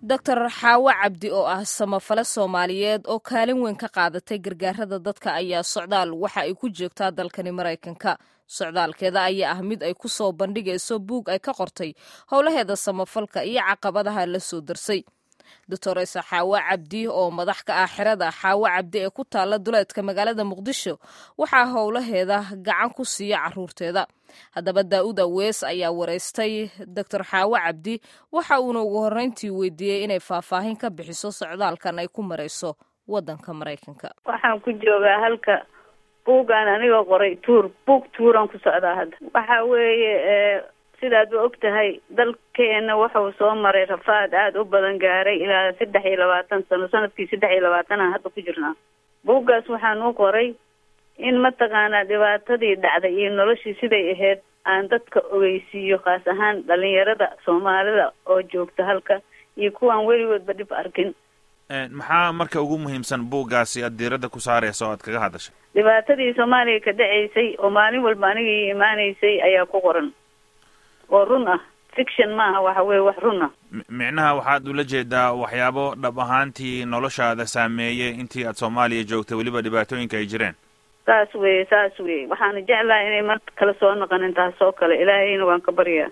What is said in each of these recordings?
doctor xaawo cabdi oo ah samafale soomaaliyeed oo kaalin weyn ka qaadatay gargaarada dadka ayaa socdaal waxa ay ku joogtaa dalkani maraykanka socdaalkeeda ayaa ah mid ay ku soo bandhigayso buug ay ka qortay howlaheeda samafalka iyo caqabadaha la soo darsay doctoresa xaawo cabdi oo madax ka ah xerada xaawo cabdi ee ku taalla duleedka magaalada muqdisho waxaa howlaheeda gacan ku siiya caruurteeda haddaba daa'uud awees ayaa wareystay doctor xaawo cabdi waxa uuna ugu horreyntii weydiiyey inay faahfaahin ka bixiso socdaalkan ay ku marayso waddanka maraykanka waxaan ku joogaa halka buuggaan anigoo qoray tuur buug tuuraan ku socdaa hadda waxa weeye sidaad ba og tahay dalkeena wuxuu soo maray rafaad aada u badan gaaray ilaa saddex iyo labaatan sano sanadkii saddex iyo labaatanaan hadda ku jirnaa buuggaas waxaan u qoray in mataqaanaa dhibaatadii dhacday iyo noloshii siday ahayd aan dadka ogeysiiyo khaas ahaan dhalinyarada soomaalida oo joogta halka iyo kuwaan weligoodba dhib arkin maxaa marka ugu muhiimsan buuggaasi aad diiradda ku saaraysa oo aad kaga hadashay dhibaatadii soomaaliya ka dhaceysay oo maalin walba aniga ii imaanaysay ayaa ku qoran oo run ah fiction maaha waxa weye wax run ah micnaha waxaad ula jeedaa waxyaabo dhab ahaantii noloshaada saameeyey intii aad soomaaliya joogtay weliba dhibaatooyinka ay jireen saas weye saas weye waxaana jeclahay inay mar kale soo noqonin taas oo kale ilaahayna waan ka baryaa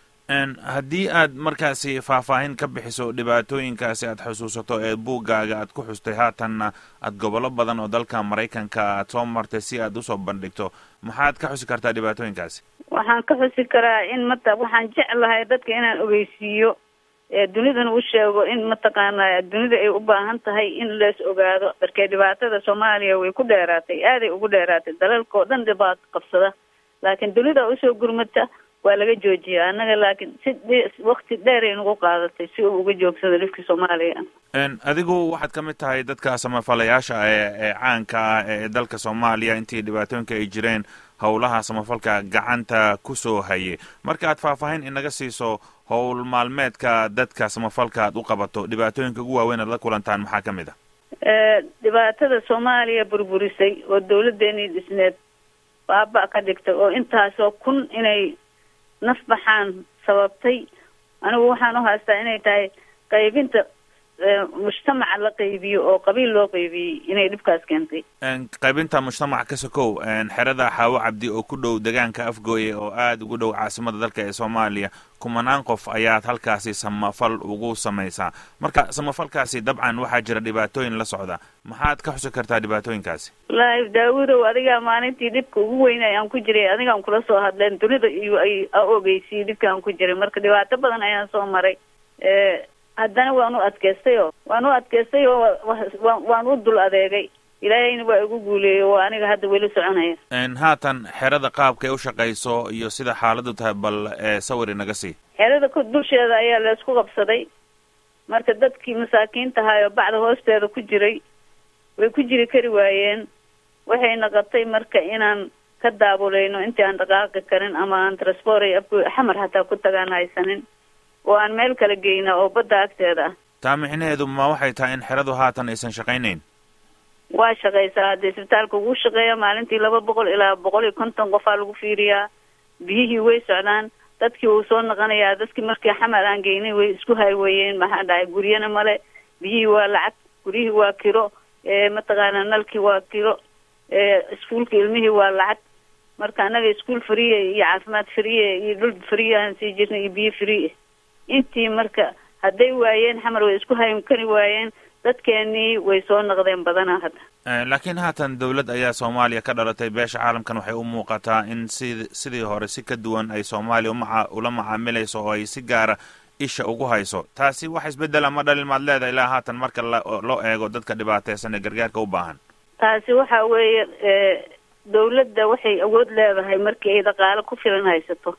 haddii aad markaasi faahfaahin ka bixiso dhibaatooyinkaasi aad xusuusato ee buuggaaga aad ku xustay haatanna aad gobollo badan oo dalka maraykanka aad soo martay si aad usoo bandhigto maxaad ka xusi kartaa dhibaatooyinkaasi waxaan ka xusi karaa in mata waxaan jeclahay dadka inaan ogeysiiyo dunidana u sheego in mataqaana dunida ay u baahan tahay in lees ogaado darkee dhibaatada soomaaliya way ku dheeraatay aaday ugu dheeraatay dalalka oo dhan dhibaato qabsada laakiin dunida usoo gurmata waa laga joojiya annaga laakiin si wakti dheeray nagu qaadatay si uu uga joogsado dhibkii soomaaliya adigu waxaad ka mid tahay dadka samafalayaasha ee ee caanka ah ee dalka soomaaliya intii dhibaatooyinka ay jireen howlaha samafalka gacanta kusoo hayay marka aad faahfaahin inaga siiso howl maalmeedka dadka samafalka aad u qabato dhibaatooyinka ugu waaweyn aad la kulantaan maxaa ka mid ah dhibaatada soomaaliya burburisay oo dawladeenii dhisneed baaba ka dhigtay oo intaasoo kun inay naf baxaan sababtay anigu waxaan u haystaa inay tahay qaybinta mujtamaca la qaybiyo oo qabiil loo qaybiyey inay dhibkaas keentay qaybinta mujtamac ka sokow xerada xaawo cabdi oo ku dhow degaanka afgooye oo aada ugu dhow caasimada dalka ee soomaaliya kumanaan qof ayaad halkaasi samafal ugu samaysaa marka samafalkaasi dabcan waxaa jira dhibaatooyin la socda maxaad ka xusi kartaa dhibaatooyinkaasi wallaahi daawudow adigaa maalintii dhibka ugu weynay aan ku jiray adigaan kula soo hadleen dunida iyo ay a ogeysiyey dhibka aan ku jiray marka dhibaato badan ayaan soo maray haddana waan u adkaystay oo waan u adkaystay oo waan u dul adeegay ilaahayna waa igu guuleeyey oo aniga hadda weli soconaya haatan xerada qaabkay u shaqayso iyo sida xaaladu tahay bal sawir inaga sii xerada ku dusheeda ayaa laysku qabsaday marka dadkii masaakiinta ahaayoo bacda hoosteeda ku jiray way ku jiri kari waayeen waxay noqotay marka inaan ka daabuleyno intii aan dhaqaaqi karin ama aan transporay afgo xamar hataa ku tagaan haysanin oo aan meel kala geyna oo badda agteeda ah taa micnaheedu ma waxay tahay in xeradu haatan aysan shaqaynayn waa shaqaysaa haddii isbitaalka ugu shaqeeya maalintii laba boqol ilaa boqol iyo konton qofaa lagu fiiriyaa biyihii way socdaan dadkii wuu soo noqonayaa dadkii markii xamar aan geynay way isku hayweeyeen maxaa dhahay guryana male biyihii waa lacag guryihii waa kiro mataqaana nalkii waa kiro iskuulka ilmihii waa lacag marka annaga iskuol friye iyo caafimaad friye iyo dhul friye aan sii jirnay iyo biyo friye intii marka hadday waayeen xamar way isku haymkani waayeen dadkeenii way soo noqdeen badanaa hadda laakiin haatan dawlad ayaa soomaaliya ka dhalatay beesha caalamkan waxay u muuqataa in si sidii hore si ka duwan ay soomaaliya umaa ula macaamilayso oo ay si gaara isha ugu hayso taasi wax isbedela ma dhalin maad leedahay ilaa haatan marka loo eego dadka dhibaateysan ee gargaarka u baahan taasi waxa weeye dawladda waxay awood leedahay markii ay dhaqaalo ku filan haysato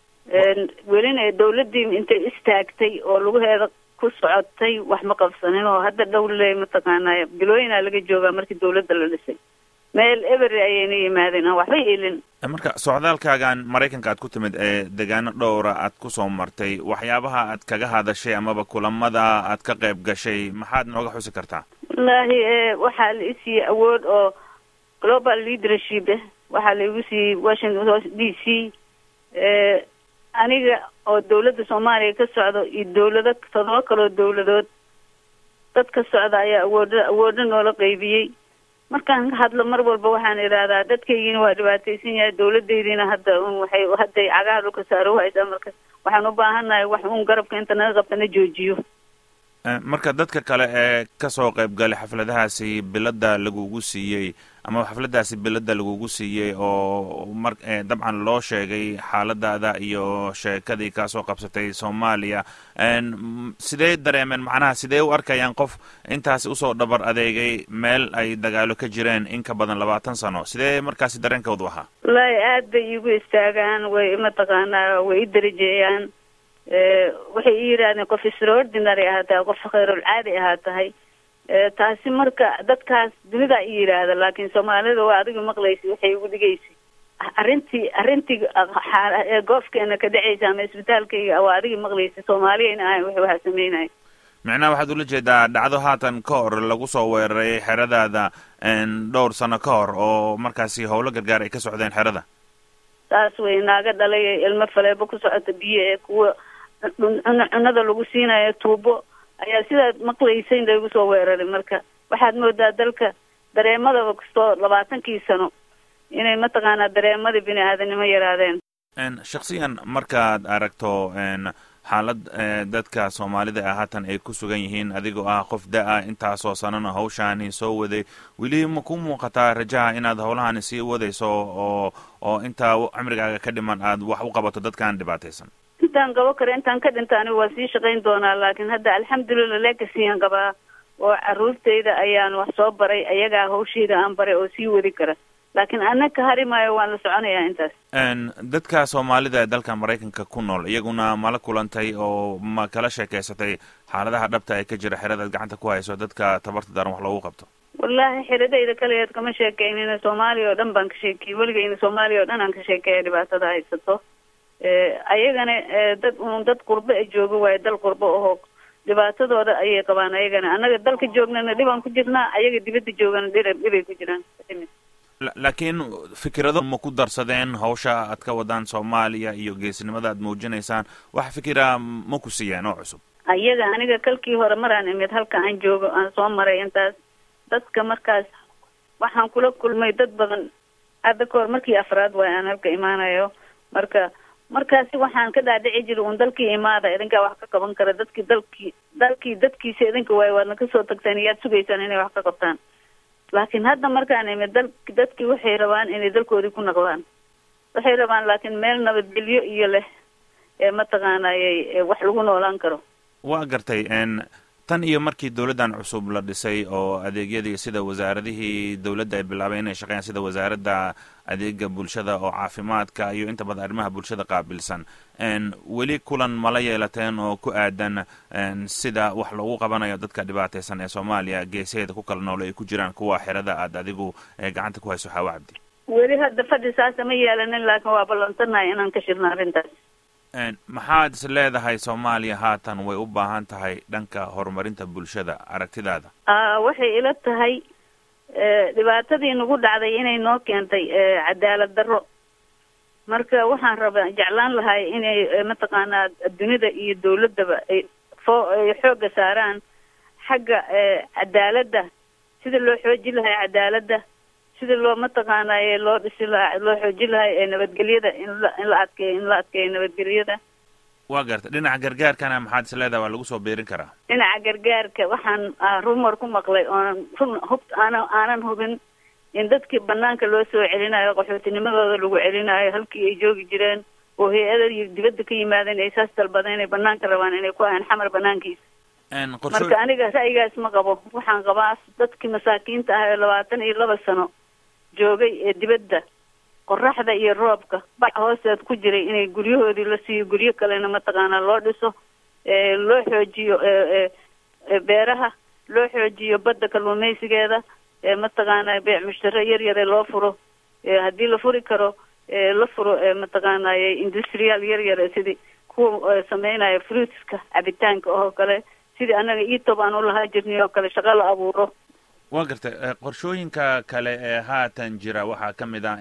welina dawladdii intay istaagtay oo lugaheeda ku socotay wax ma qabsanin oo hadda dhowle mataqaanaa bilooyinaa laga joogaa markii dawladda la dhisay meel ebery ayayna yimaadeen aan waxba ilin marka socdaalkaagan maraykanka aad ku timid ee degaano dhowra aad kusoo martay waxyaabaha aad kaga hadashay amaba kulamada aad ka qayb gashay maxaad nooga xusi kartaa wallaahi waxaa la isiiyey awood oo global leadership ah waxaa laigu siiyey washington d c aniga oo dawladda soomaaliya ka socdo iyo dawlado todoba kaloo dawladood dad ka socda ayaa awooda awoodo noola qeybiyey markaan ka hadlo mar walba waxaan idhaahdaa dadkaygiina waa dhibaataysan yahay dawladaydiina hadda un waxay hadday cagaha dhulka saaro haysaa marka waxaan u baahannahay wax un garabka inta naga qabta na joojiyo marka dadka kale ee kasoo qayb galay xafladahaasi bilada lagugu siiyey ama xafladaasi bilada lagugu siiyey oo mar dabcan loo sheegay xaaladaada iyo sheekadii kaasoo qabsatay soomaaliya sidee dareemeen macnaha sidee u arkayaan qof intaasi usoo dhabar adeegay meel ay dagaalo ka jireen in ka badan labaatan sano sidee markaasi dareenkoodu ahaa wallaahi aad bay iigu istaagaan way mataqaanaa way i darajeeyaan waxay i yidhaahdeen qof extraordinary ahaa tahay qof khayrul caadi ahaa tahay taasi marka dadkaas dunidaa i yidhaahda laakiin soomaalida waa adiga maqlaysa waxay igu dhigaysay arrintii arrintii goofkeena ka dhacaysa ama isbitaalkayga waa adiga maqlaysa soomaaliyayna ahayn wax waxaa sameynaya micnaha waxaad ula jeedaa dhacdo haatan ka hor lagu soo weeraray xeradaada dhowr sano ka hor oo markaasi howlo gargaar ay ka socdeen xerada saas wey naaga dhalay ilmo faleebo ku socota biyo ee kuwa cunada lagu siinayo tuubo ayaa sidaad maqlaysayn lagu soo weeraray marka waxaad moodaa dalka dareemadaba kastoo labaatankii sano inay mataqaanaa dareemadii bini aadanimo yaraadeen shaksiyan markaad aragto xaalad dadka soomaalida ah haatan ay ku sugan yihiin adigoo ah qof da-a intaasoo sanana hawshaani soo waday weli ma ku muuqataa rajaha inaad howlahani sii wadayso oo oo intaa cimrigaaga ka dhiman aad wax u qabato dadkaan dhibaataysan intaan qabo kara intaan ka dhinta anigu waa sii shaqayn doonaa laakiin hadda alxamdulillah leegasiiyaan qabaa oo caruurtayda ayaan wax soo baray ayagaa hawshayda aan baray oo sii wadi kara laakiin ana ka hari maayo waan la soconayaa intaas dadka soomaalida ee dalka maraykanka ku nool iyaguna mala kulantay oo ma kala sheekeysatay xaaladaha dhabta ee ka jira xeradaad gacanta ku hayso dadka tabarta daran wax loogu qabto wallaahi xiradayda kaligeed kama sheekeynina soomaaliya oo dhan baan ka sheekeyey weligayna soomaaliya oo dhan aan ka sheekeeya dhibaatada haysato ayagana dad un dad qurbo e jooga waayo dal qurbo aho dhibaatadooda ayay qabaan ayagana annaga dalka joognana dhibaan ku jirnaa ayaga dibadda joogana dhir dhibay ku jiraan laakiin fikirado ma ku darsadeen hawsha aad ka wadaan soomaaliya iyo geesnimada aad muujinaysaan wax fikira ma ku siiyeen oo cusub ayaga aniga kalkii hore maraan imid halka aan joogo aan soo maray intaas dadka markaas waxaan kula kulmay dad badan hadda ka hor markii afraad waay aan halka imaanayo marka markaasi waxaan ka dhaadhici jiray un dalkii imaada idinkaa wax ka qaban kara dadkii dalkii dalkii dadkiisa idinka waayo waadna kasoo tagtaan iyaad sugaysaan inay wax ka qabtaan laakiin hadda markaan imid dal dadkii waxay rabaan inay dalkoodii ku naqdaan waxay rabaan laakiin meel nabadgelyo iyo leh ee mataqaanayay wax lagu noolaan karo waa gartay tan iyo markii dowladdan cusub la dhisay oo adeegyadii sida wasaaradihii dowladda ay bilaabeen inay shaqeeyaan sida wasaaradda adeega bulshada oo caafimaadka iyo inta badan arrimaha bulshada qaabilsan weli kulan mala yeelateen oo ku aadan sida wax loogu qabanayo dadka dhibaataysan ee soomaaliya geesaheeda ku kala noole ay ku jiraan kuwa xerada aad adigu gacanta ku hayso xaawo cabdi weli hadda fadhi saasa ma yeelanin laakiin waa ballansannahay inaan ka shirno arrintaas maxaad is leedahay soomaaliya haatan way u baahan tahay dhanka horumarinta bulshada aragtidaada waxay ila tahay dhibaatadii nagu dhacday inay noo keentay cadaalad darro marka waxaan rabaa jeclaan lahay inay mataqaanaa dunida iyo dawladdaba ay foo ay xoogga saaraan xagga cadaaladda sida loo xoojin lahay cadaaladda sida loo mataqaanaaye loo dhisi lahaa loo xoojin lahay ee nabadgelyada in la in la adkeeyo in la adkeeyo nabadgelyada waa garta dhinaca gargaarkana maxaad is leedahay waa lagu soo beerin karaa dhinaca gargaarka waxaan rumor ku maqlay oonan run hub aana aanan hubin in dadkii banaanka loo soo celinayo qaxootinimadooda lagu celinayo halkii ay joogi jireen oo hay-ada dibadda ka yimaadeen ay saas dalbadeen inay banaanka rabaan inay ku ahaan xamar banaankiisa marka aniga ra'yigaas ma qabo waxaan qabaa dadkii masaakiinta ah ee labaatan iyo laba sano joogay ee dibadda qoraxda iyo roobka bac hoosteed ku jiray inay guryahoodii la siiyo guryo kalena mataqaanaa loo dhiso loo xoojiyo beeraha loo xoojiyo badda kalluumaysigeeda mataqaanaa beec mushtare yar yare loo furo haddii la furi karo la furo mataqaanay industrial yar yare sidii kuwa sameynaya fruitska cabitaanka oo kale sidii anaga etob aan u lahaa jirnay oo kale shaqo la abuuro waa gartay qorshooyinka kale ee haatan jira waxaa ka mid ah in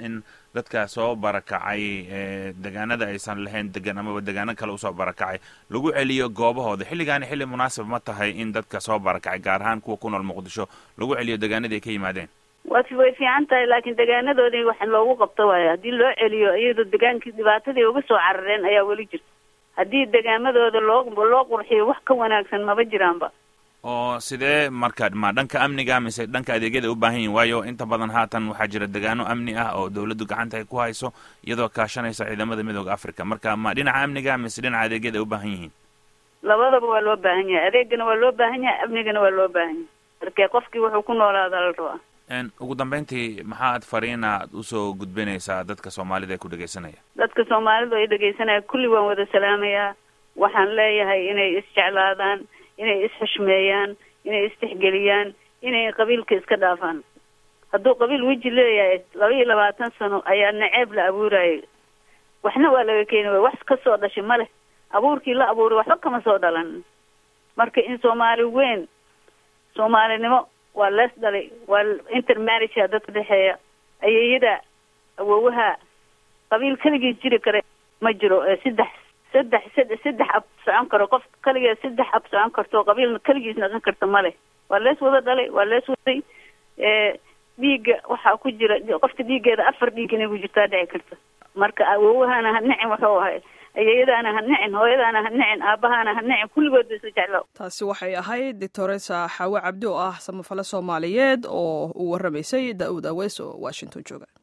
dadka soo barakacay degaanada aysan lahayn degan amaba degaano kale usoo barakacay lagu celiyo goobahooda xilligaani xilli munaasib ma tahay in dadka soo barakacay gaar ahaan kuwa ku nool muqdisho lagu celiyo degaanadii ay ka yimaadeen wa way fiican tahay laakiin degaanadoodii wax loogu qabto waayo haddii loo celiyo iyadoo degaankii dhibaatadii uga soo carareen ayaa weli jirta haddii degaamadooda loo loo qurxiyo wax ka wanaagsan maba jiraanba oo sidee marka ma dhanka amniga mise dhanka adeegyada u baahan yihin waayo inta badan haatan waxaa jira degaano amni ah oo dawladdu gacanta ay ku hayso iyadoo kaashanaysa ciidamada midooda africa marka ma dhinaca amniga mise dhinaca adeegyada ay u baahan yihiin labadaba waa loo baahan yahay adeegana waa loo baahan yahay amnigana waa loo baahan yahay marke qofkii wuxuu ku noolaada la rabaa ugu dambeyntii maxaad fariina ad usoo gudbinaysaa dadka soomaalida ee ku dhegaysanaya dadka soomaalidu ay dhegaysanaya kulli waan wada salaamayaa waxaan leeyahay inay isjeclaadaan inay isxushmeeyaan inay istixgeliyaan inay qabiilka iska dhaafaan hadduu qabiil weji leeyahay laba iyo labaatan sano ayaa naceeb la abuurayay waxna waa laga keeni waay wax kasoo dhashay ma leh abuurkii la abuuray waxba kama soo dhalan marka in soomaali weyn soomaalinimo waa lees dhalay waa intermarriagea dadka dhexeeya ayeeyada awowaha qabiil keligiis jiri kara ma jiro saddex saddex saddex saddex ab socon karo qof kaligeed saddex ab socon karto qabiilna keligiis naqon karta ma leh waa lees wada dhalay waa lees waday dhiigga waxaa ku jira qofka dhiiggeeda afar dhiig inay ku jirtaa dhici karta marka awowahana ha nicin wuxuu ahay ayeeyadaana ha nicin hooyadaana ha nicin aabahaana ha nicin kulligood ba isla jeclo taasi waxay ahayd doctoresa xaawe cabdi oo ah samafale soomaaliyeed oo uu warramaysay da-uud aweys oo washington jooga